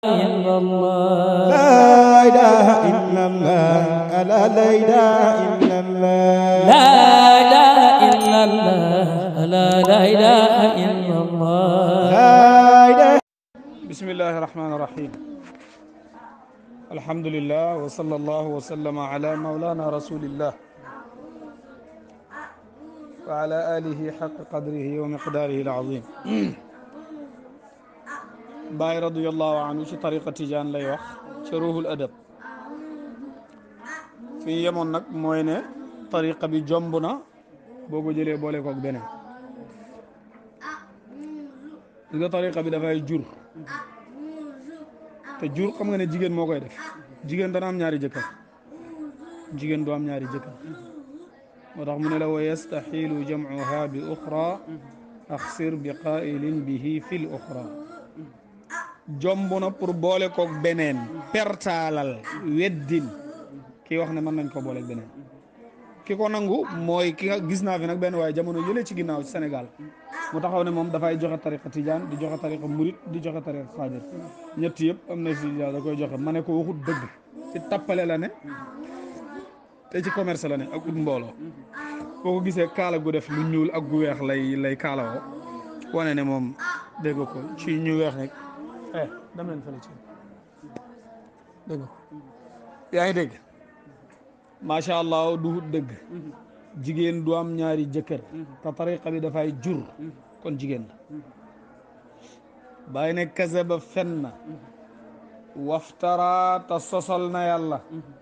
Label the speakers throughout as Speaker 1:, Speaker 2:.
Speaker 1: إلا الله
Speaker 2: لا إله إلا الله لا لا إله إلا الله
Speaker 1: لا إله إلا الله لا لا إله إلا الله
Speaker 2: لا إله
Speaker 3: بسم الله الرحمن الرحيم الحمد لله وصلى الله وسلم على مولانا رسول الله وعلى آله حق قدره ومقداره العظيم باي رضي الله عنه ci tariqa tijaan lay wax ci ruuhul adab fi yemoon nag mooy ne tariqa bi jomb na boo ko jëlee boole koog beneen li nga tariqa bi dafay jur te jur xam nga ne jigéen moo koy def jigéen dana am ñaari jëkkër jigéen du am ñaari jëkkër moo tax mu ne la wa yastaxilu jamcuha bi uxra axsir bi qailin bihi fi l uxra jomb na pour boole koog beneen pertaalal weddil kii wax ne mën nañ ko booleeg beneen ki ko nangu mooy ki nga gis naa fi nag benn waaye jamono yële ci ginnaaw ci Sénégal mu taxaw ne moom dafay joxe tariqa tijaan di joxe tariqa murit di joxe tariqa xaadir ñett yëpp am na si da koy joxe ma ne ko waxut dëgg ci tappale la ne te ci commerce la ne ak ut mbooloo boo ko gisee kaala gu def lu ñuul ak gu weex lay lay kaalawoo wane ne moom dégg ko ci ñu weex rek eh dem leen fële ci dégg ko yaa ngi dégg macha allah du dëgg jigéen du am ñaari jëkkër te tariqa bi dafay jur kon jigéen la bàyyi ne kase ba fen na waftara te sosal na yàlla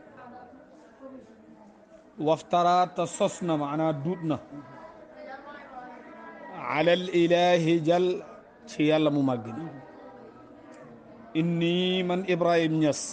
Speaker 3: waftara te sos na maanaa duut na alal ilahi jal ci yàlla mu màgg ni inni man Ibrahim Niass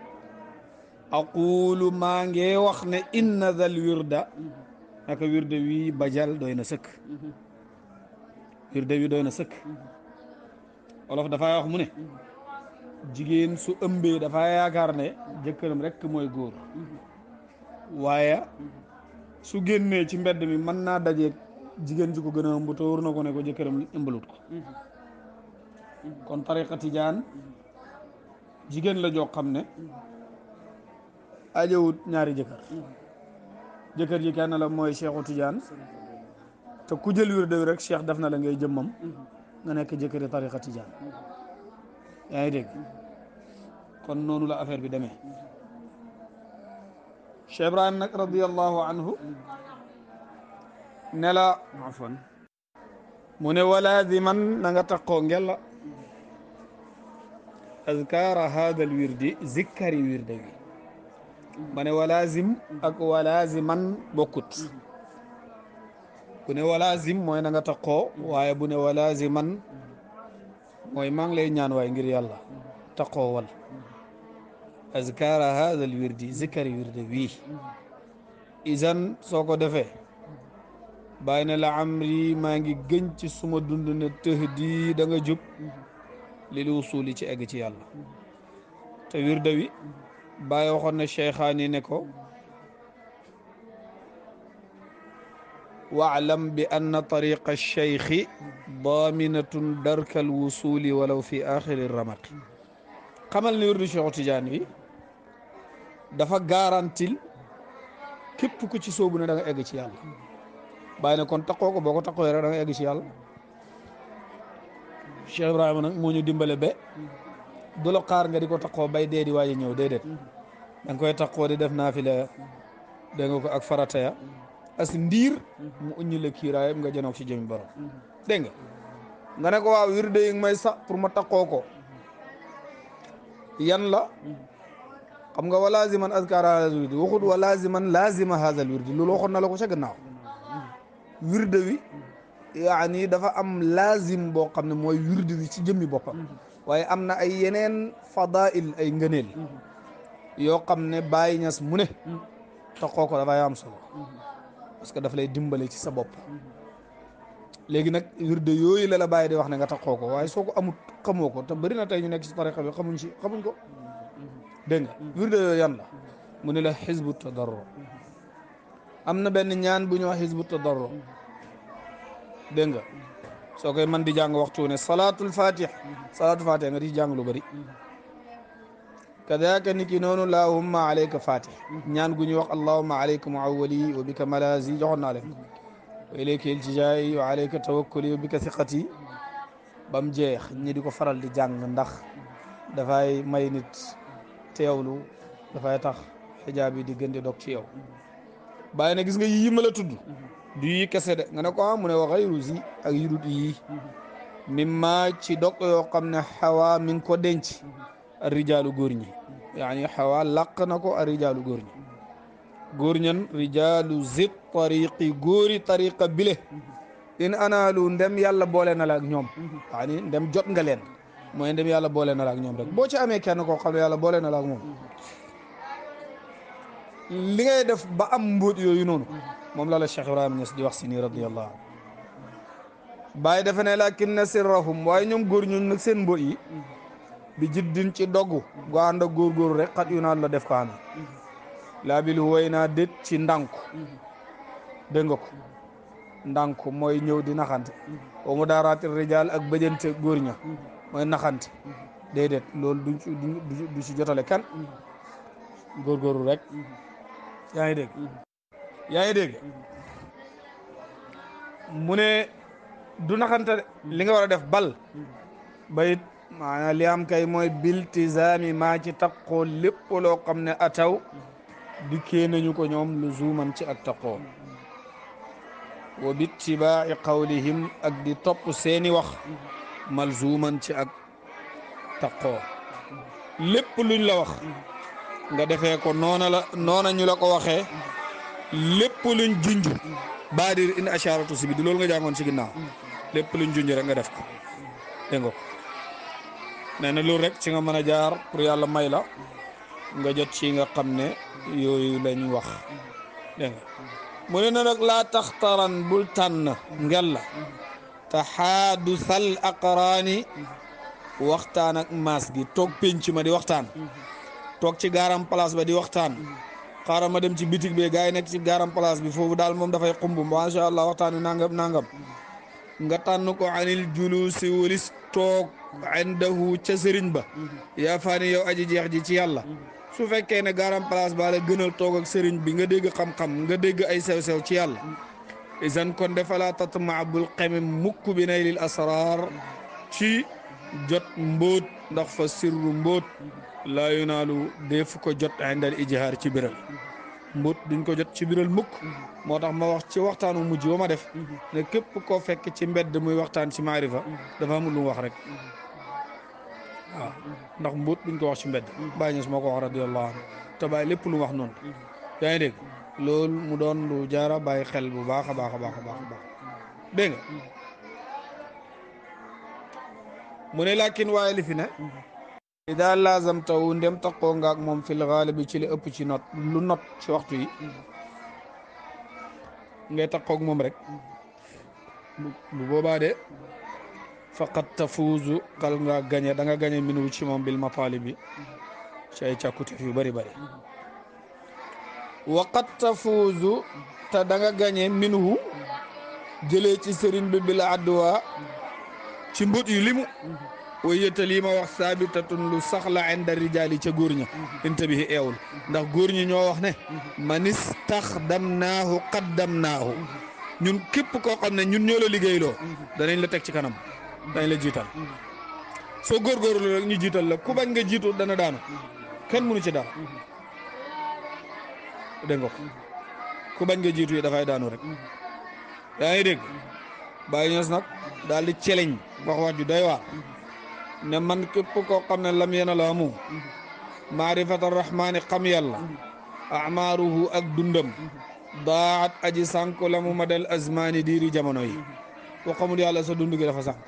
Speaker 3: aqulu maa ngi wax ne inna dal wirda naka wirde wi bajal doy na sëkk wirde wi doy na sëkk olof dafay wax mu ne jigéen su ëmbee dafa yaakaar ne jëkkëram rekk mooy góor waaye su génnee ci mbedd mi mën naa dajeeg jigéen ji ko gën a ëmb te wóor na ko ne ko jëkkëram ëmbalut ko kon tariqa tijaan jigéen la joo xam ne ajowut ñaari jëkkër jëkkër ji kenn la mooy Cheikhu Tidiane te ku jël wirde wi rek Cheikh def na la ngay jëmmam nga nekk jëkkëri tariqa Tidiane yaa ngi dégg kon noonu la affaire bi demee Cheikh Ibrahim nag radiallahu anhu ne la afwan mu ne walaziman na nga taqoo ngella azkara hada al wirdi zikkari wirde wi ma ne walazim ak walaziman bokkut bu ne walazim mooy na nga taqoo waaye bu ne walaziman mooy maa ngi lay ñaan waaye ngir yàlla taqoo wal azkara hada al wirdi zikkari wirde wii isan soo ko defee bàyyi ne la amri maa ngi gën ci suma dund ne tëx di da nga jub lil wusuli ci egg ci yàlla te wirde wi bàyyi waxoon ne cheikhaani ne ko waalam bi anna tariqa cheikhi daminatun darka al wusuli walaw fi axiri ramaqi xamal ne wirdu cheikhu tidiane bi dafa garantil képp ku ci soobu ne da nga egg ci yàlla bàyyi ne kon taqoo ko boo ko taqoo rek da nga egg ci yàlla cheikh ibrahima nag moo ñu dimbale ba du la xaar nga di ko taqoo bay dee di waaji ñëw déedéet da nga koy taqoo di def naafila dégg nga ko ak farata ya as ndiir mu uññi la kiiraayam nga janoog ci jëmi borom dégg nga nga ne ko waaw wirde yi may sax pour ma taqoo ko yan la xam nga wa laziman azkara hadal wirdi waxut wa laziman lazima hadal wirdi loolu waxoon na la ko ca gannaaw wirde wi yaani dafa am lazim boo xam ne mooy wirde wi ci jëmmi boppam waaye am na ay yeneen fadail ay ngëneel yoo xam ne Baay Ñas mu ne taxoo ko dafay am solo parce que daf lay dimbale ci sa bopp léegi nag wirde yooyu la la bàyyi di wax ne nga taxoo ko waaye soo ko amut xamoo ko te bëri na tey ñu nekk ci tariqa bi xamuñ ci xamuñ ko dégg nga wirde yooyu yan la mu ne la xisbu tadarro am na benn ñaan bu ñu wax xisbu tadarro dégg nga soo koy man di jàng waxtu ne salaatul fatih salaatul fatih nga di jàng lu bëri kadaka niki noonu lahumma alayka fatih ñaan gu ñuy wax allahumma alayka muawwali wa bika malazi joxoon naa leen wa ilayka iltijaay wa alayka tawakkuli wa bika thiqati ba mu jeex ñi di ko faral di jàng ndax dafay may nit teewlu dafay tax xijaab yi di gën di dog ci yow bàyyi na gis nga yii ma la tudd du yi kese de nga ne ko ah mu ne wa xayru zi ak yudut yii mimma ci dog yoo xam ne xawa mi ngi ko denc rijaalu góor ñi yaani xawa làq na ko a rijaalu góor ñi góor ñan rijaalu zit tariqi góori tariqa bile in anaalu ndem yàlla boole na la ak ñoom yaani ndem jot nga leen mooy ndem yàlla boole na la ak ñoom rek boo ci amee kenn koo xam ne yàlla boole na la ak moom li ngay def ba am mbóot yooyu noonu moom la la Cheikh Ibrahima Niass di wax si nii radiyallahu anhu bàyyi defe ne lakinna sirrahum waaye ñoom góor ñun nag seen mbóot yi bi jiddin ci doggu gu ànd ak góorgóorlu rek xat yu naan la def ko amee laa bil woy naa dét ci ndànku dégg nga ko ndànku mooy ñëw di naxante wa mu daaraati rijaal ak bëjante góor ña mooy naxante déedéet loolu du ci du ci jotale kan góorgóorlu rek yaa ngi dégg yaa ngi dégg mu ne du naxante de li nga war a def bal bayit maanaam li am kay mooy biltizaami maa ci taqoo lépp loo xam ne ataw dikkee nañu ko ñoom lu zuuman ci ak taqoo wa bittibaa'i qawlihim ak di topp seeni wax malzuuman ci ak taqoo lépp luñ la wax nga defee ko noona la noona ñu la ko waxee lépp luñ junj baadir in asharatu si bi di loolu nga jàngoon ci ginnaaw lépp luñ junj rek nga def ko dégg nga ko nee na loolu rek ci nga mën a jaar pour yàlla may la nga jot ci nga xam ne yooyu lañ wax dégg nga mu ne na nag laa taxtaran bul tànn ngel la taxaadusal aqraani waxtaan ak maas gi toog pénc ma di waxtaan toog ci gaaram place ba di waxtaan xaaral ma dem ci bitig bi gars yi nekk ci gaaram place bi foofu daal moom dafay xumb macha allah waxtaan wi nangam nangam nga tànn ko anil julusi walis toog indahu ca sëriñ ba yaa faani yow aji jeex ji ci yàlla su fekkee ne gaaram place ba la gënal toog ak sëriñ bi nga dégg xam-xam nga dégg ay sew-sew ci yàlla isan kon defalaa tatma bul xeme mukk bi naylil asrar ci jot mbóot ndax fa sirru mbóot laa yunaalu def ko jot indal ijhaar ci biral mbóot duñ ko jot ci biral mukk moo tax ma wax ci waxtaanu mujj ba ma def ne képp koo fekk ci mbedd muy waxtaan ci maarifa dafa amul lu mu wax rek waaw ndax mbóot duñ ko wax ci mbedd bàyyi ñes moo ko wax radiyallahu anhu te bàyyi lépp lu mu wax noonu yaa ngi dégg loolu mu doon lu jaara bàyyi xel bu baax a baax a baax a baax a baax dégg nga mu ne laakin waaye li fi ne ida laazam taw ndem taqoo nga ak moom fil gaalibi ci li ëpp ci not lu not ci waxtu yi ngay taqoog moom rek bu boobaa de faqat tafuuzu xal nga gañe da nga gañe minu ci moom bil mapaali bi ci ay càkkuteef yu bëri bëri waqat tafuuzu te da nga gañe minhu jëlee ci sëriñ bi bila adduwaa ci mbut yu limu way yëtta lii ma wax saabitatun lu saxla inda rijaali ca góor ña intabihi eewul ndax góor ñi ñoo wax ne man istaxdamnaahu qaddamnaahu ñun képp koo xam ne ñun ñoo la liggéeyloo danañ la teg ci kanam danañ la jiital soo góorgóorlu rek ñu jiital la ku bañ nga jiitu dana daanu kenn mënu ci dara dégg nga ko ku bañ nga jiitu yi dafay daanu rek yaa ngi dégg bàyyi ños nag daal di celeñ wax wax ju doy waar ne man képp koo xam ne lam yena la amu maarifata rahmaani xam yàlla amaaruhu ak dundam daat aji sànk la mu madal azmaani diiri jamono yi ku xamul yàlla sa dund gi dafa sànk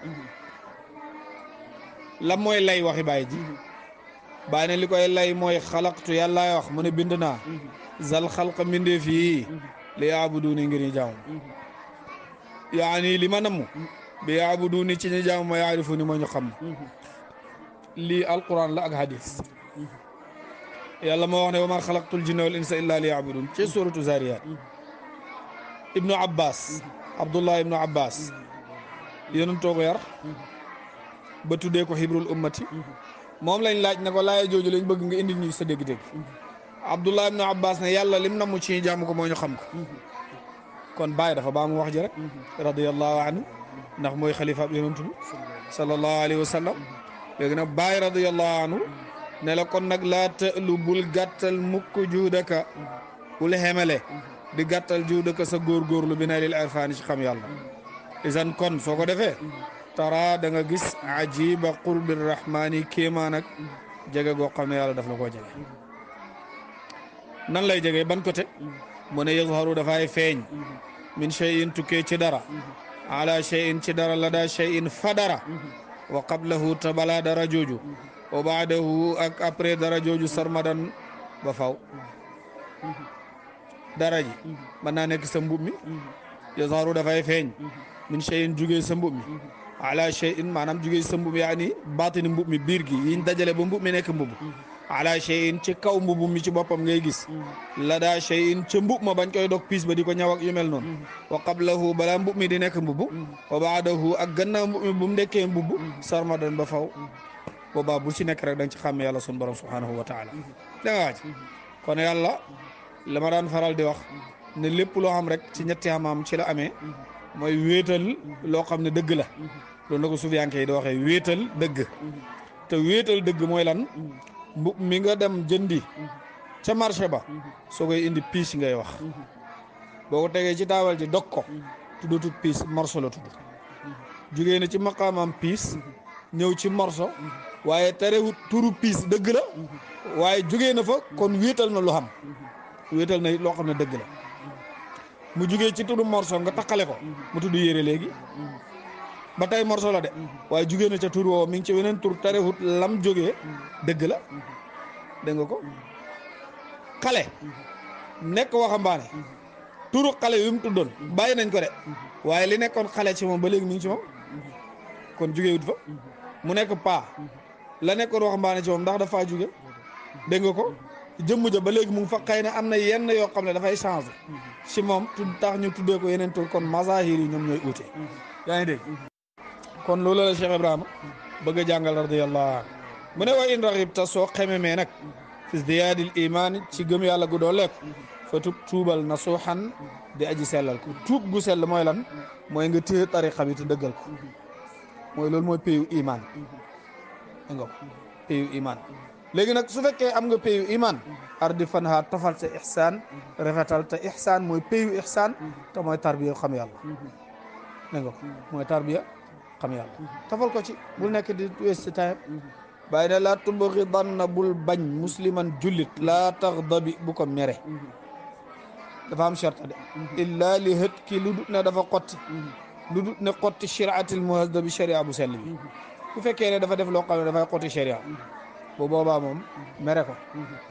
Speaker 3: lan mooy lay waxi bàyyi ji bàyyi ne li koy lay mooy xalaqtu yàllaay wax mu ne bind naa zal xalqa mbindeef yi li yaabuduuni ngir ñu jaamu yaani li ma namm bi yaabuduuni ci ñu jaamu ma yaarifu ni moo ñu xam lii alquran la ak hadis yàlla moo wax ne wa ma xalaqtul jinna wal insa illa li yaabudun ci suratu zariyat ibnu abbas abdullah ibnu abbas yéen too ko yar ba tuddee ko xibrul ummati moom lañ laaj ne ko laaya jooju lañ bëgg nga indi ñu sa dégg-dégg abdullah ibnu abbas ne yàlla lim namu ci jàmm ko moo ñu xam ko kon bàyyi dafa baa mu wax ji rek radiallahu anhu ndax mooy xalifa ab yonantu bi sallallahu alayhi wa sallam léegi nag bàyyi radiallahu anhu ne la kon nag laa tëlu bul gàttal mukk juudaka bul xemele di gàttal juudaka sa góorgóorlu bi na lil irfaani ci xam yàlla isan kon soo ko defee tara da nga gis ajiba qurbi rahmaani kéemaan ak jege goo xam ne yàlla daf la koo jege nan lay jege ban côté mu ne yazharu dafay feeñ min cheyin tukkee ci dara ala cheyin ci dara la daa cheyin fa dara wa qablahu te balaa dara jooju wa baadahu ak après dara jooju sarmadan ba faw dara ji mën naa nekk sa mbub mi yazharu dafay feeñ min cheyin jugee sa mbub mi ala cheyin maanaam jugee sa mbub yaani baatini mbub mi biir gi yiñ dajale ba mbub mi nekk mbub ala cheyin ci kaw mbubu mi ci boppam ngay gis la daa cheyin ca mbub ma bañ koy dog piis ba di ko ñaw ak yu mel noonu wa qablahu balaa mbub mi di nekk mbubu wa baadahu ak gannaaw mbub mi bu mu nekkee mbubu sarmadan ba faw boobaa bu ci nekk rek da nga ci xàmme yàlla sun borom subhanahu wa taala da nga waaj kon yàlla la ma daan faral di wax ne lépp loo xam rek ci ñetti xamaam ci la amee mooy wéetal loo xam ne dëgg la loolu na ko sufiyanke yi di waxee wéetal dëgg te wéetal dëgg mooy lan mbub mi nga dem jëndi ca marché ba soo koy indi piis ngay wax boo ko tegee ci taabal ji dog ko tuddatut piis morso la tudd jugee na ci maqaamam piis ñëw ci morso waaye terewut turu piis dëgg la waaye jugee na fa kon wéetal na lu xam wéetal na loo xam ne dëgg la mu jugee ci turu morso nga takkale ko mu tudd yére léegi ba tey morso la de waaye jugee na ca tur woo mi ngi ci weneen tur terewut lam jógee dëgg la dégg nga ko xale nekk waxambaane turu xale yu mu tuddoon bàyyi nañ ko de waaye li nekkoon xale ci moom ba léegi mi ngi ci moom kon jugewut fa mu nekk paa la nekkoon waxambaane ci moom ndax dafa jóge dégg nga ko jëmm ja ba léegi mu ngi fa xëy na am na yenn yoo xam ne dafay changé ci moom tu tax ñu tuddee ko yeneen tur kon mazahir yi ñoom ñooy uute yaa ngi dégg kon loolu la Cheikh Ibrahima bëgg a jàngal radiyallahu anhu mu ne wa in raxibta soo xememee nag fi ziyaadil imaan ci gëm yàlla gu doo lekk fa tub tuubal nasuuxan di aji sellal ko tuub gu sell mooy lan mooy nga téye tariqa bi te dëggal ko mooy loolu mooy payu imaan dégg nga ko payu imaan léegi nag su fekkee am nga payu imaan ardi fan ha tafal sa ixsaan rafetal te ixsaan mooy payu ixsaan te mooy tarbiya xam yàlla dégg nga ko mooy tarbiya xam yàlla tafal ko ci bul nekk di waste time bàyyi ne laa tubxidanna bul bañ musliman jullit laa taxdabi bu ko mere dafa am charte de illa li hët ki lu dut ne dafa xotti lu dut ne xotti shiraatil muhazzabi sharia bu sell bi bu fekkee ne dafa def loo xam ne dafay xotti sharia bu boobaa moom mere ko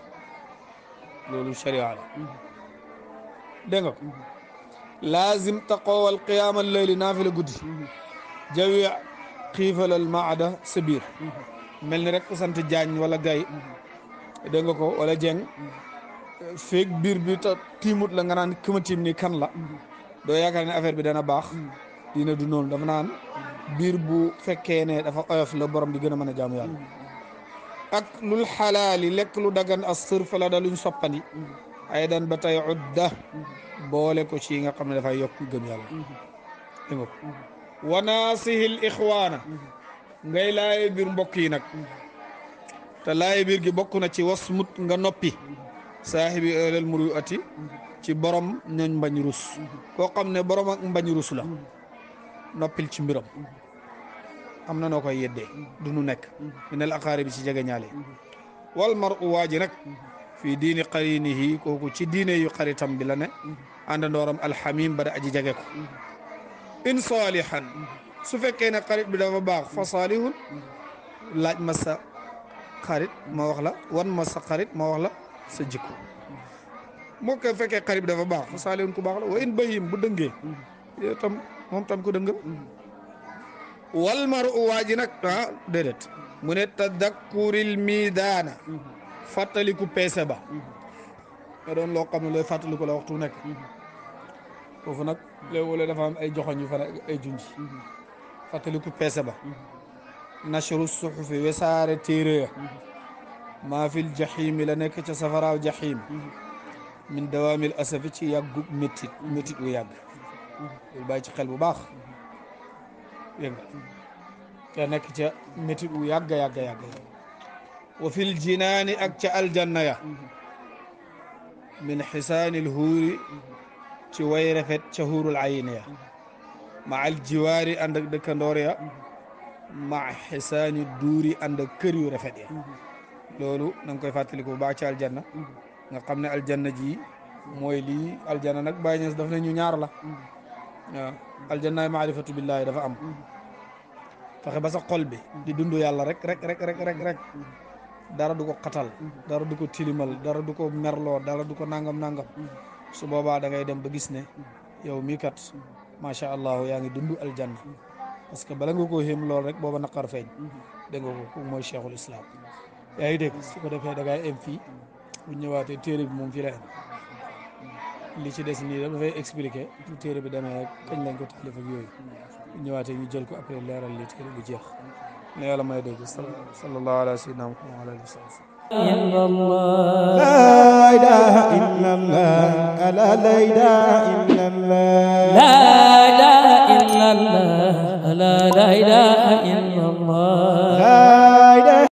Speaker 3: loolu sharia la dégg nga ko laazim taqoowal qiyaamal layli naafila guddi jawi xiifalal maada sa biir mel ni rek ku sant jaañ wala gay dégg nga ko wala jeng feeg biir bi ta tiimut la nga naan këma tiim ni kan la doo yaakaar ne affaire bi dana baax dina du noonu dafa naan biir bu fekkee ne dafa oyof la borom di gën a mën a jaamu yàlla ak lul xalaali lekk lu dagan as sërf la da luñ soppandi ay dan ba tey udda boole ko ci nga xam ne dafay yokk gëm yàlla dégg nga ko wa naasihil ixwaana ngay laaye biir mbokk yi nag te laaye biir gi bokk na ci wasmut nga noppi saahibi ëlal muru ati ci borom ñooñ mbañ rus koo xam ne borom ak mbañ rus la noppil ci mbiram am na noo koy yeddee du nu nekk minal aqaari bi ci jege ñaale wal mar u waa ji nag fii diini qarinihi kooku ci diine yu xaritam bi la ne àndandooram alxamim ba da aji jege ko in saalihan su fekkee ne xarit bi dafa baax fa saalihun laaj ma sa xarit ma wax la wan ma sa xarit ma wax la sa jikko moo ko fekkee xarit bi dafa baax fa saalihun ku baax la wa in bahim bu dëngee yow tam moom tam ku dëngal wal mar u waa ji nag ah déedéet mu ne tadakkuril miidaana fàttaliku peese ba nga doon loo xam ne looy fàttaliku la waxtu nekk foofu nag léeg-léeg dafa am ay joxoñ yu fa nekk ay junj fàttaliku peese ba nashru suxufi wesaare téere ya maa fil jaxiimi la nekk ca safaraaw jaxiim min dawaamil asafi ci yàggu méttit méttit wu yàgg loolu bàyyi ci xel bu baax dégg nga ca nekk ca méttit wu yàgg yàgg yàgg wa fil jinaani ak ca aljanna ya min xisaanil huuri ci way rafet ca huurul ayin ya ma al jiwaari ànd ak dëkkandoor ya ma xisaani duuri ànd ak kër yu rafet ya loolu na nga koy fàttaliku bu baax ci aljanna nga xam ne aljanna ji mooy lii aljanna nag bàyyi ñes daf ne ñu ñaar la waaw aljannaay maarifatu billaahi dafa am fexe ba sa xol bi di dund yàlla rek rek rek rek rek rek dara du ko xatal dara du ko tilimal dara du ko merloo dara du ko nangam nangam su boobaa da ngay dem ba gis ne yow mii kat macha allah yaa ngi dund aljanna parce que bala nga koo xéem lool rek booba naqar feeñ dégg nga ko kooku mooy cheikhul islam yaa ngi dégg su ko defee da ngay em fii bu ñëwaatee téere bi moom fii la em li ci des nii dafay expliqué lu téere bi demee kañ lañ ko taalif ak yooyu bu ñëwaatee ñu jël ko après leeral li téere bi jeex ne yàlla may dégg sallallahu ala sayyidina muhammad wa ala alihi wa sallam
Speaker 1: إلا الله
Speaker 2: لا إله إلا الله لا لا إله إلا